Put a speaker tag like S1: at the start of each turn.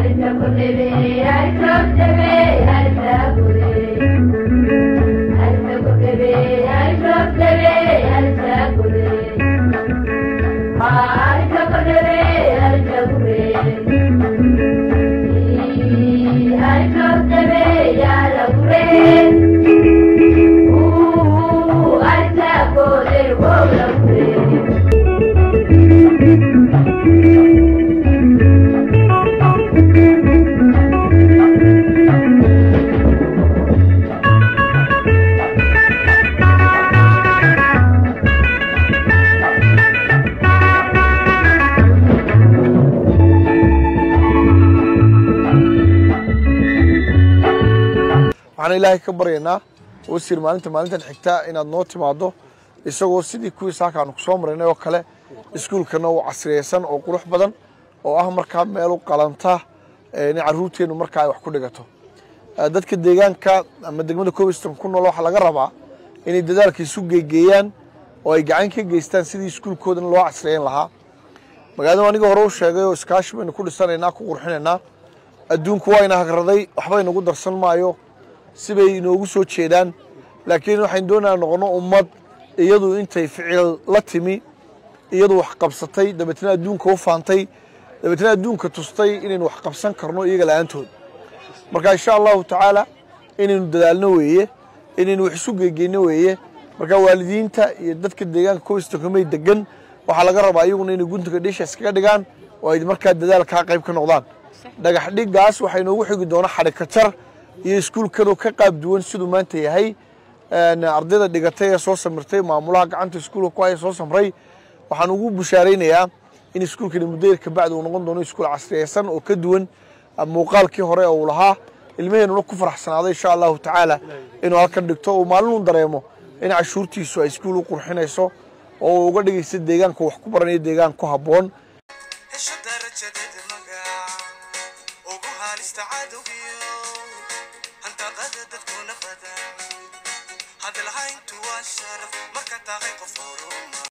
S1: waxaan ilaahay ka baryaynaa wasiir maalinta maalintan xigtaa inaad noo timaado isagoo sidii kuwii saakaanu ku soo maraynay oo kale iskuulkana uu casriyeysan oo qurux badan oo ah markaa meel u qalanta in caruurteennu markaa ay wax ku dhigato dadka deegaanka ama degmada cobston ku nool waxaa laga rabaa inay dadaalka isu geegeeyaan oo ay gacan ka geystaan sidii iskuulkoodan loo casriyeyn lahaa magaalada aniga hore u sheegay oo iskaashi baynu ku dhisanaynaa ku qurxinaynaa adduunku waa ina hagraday waxba inagu darsan maayo sibay inoogu soo jeedaan laakiin waxaynu doonaa noqono ummad iyadu intay ficil la timi iyadu wax qabsatay dabeetna adduunka u faantay dabeetna adduunka tustay inaynu wax qabsan karno iyaga la-aantood marka insha allahu tacaala inaynu dadaalno weeye inaynu wax isu geegeyno weeye marka waalidiinta iyo dadka deegaanka cobstonkamay degan waxaa laga rabaa iyaguna inay guntiga dhisha iskaga dhigaan oo ay markaa dadaalkaa qayb ka noqdaan dhagax dhiggaas waxaa inoogu xigi doona xadhikajar iyo iskuulkanoo ka qaab duwan siduu maanta yahay ardayda dhigatay ee soo samirtay maamulaha gacanta iskuulka ku haya soo samray waxaan ugu bushaaraynayaa in iskuulkani muddo yar kabacdi uu noqon doono iskuul casriyeysan oo ka duwan muuqaalkii hore uu lahaa ilmaheenuna ku faraxsanaaday insha allahu tacaala inuu halkan dhigto uu maalinuu dareemo in cashuurtiisu ay iskuul u qurxinayso oo uu uga dhigaysa deegaanka wax ku baranayo deegaan ku habboon
S2: hesho darajadeeda magac ugu haalista cadowgiyo handaqada dadkuna badan hadalhayntu waa sharaf marka tahay qof horuma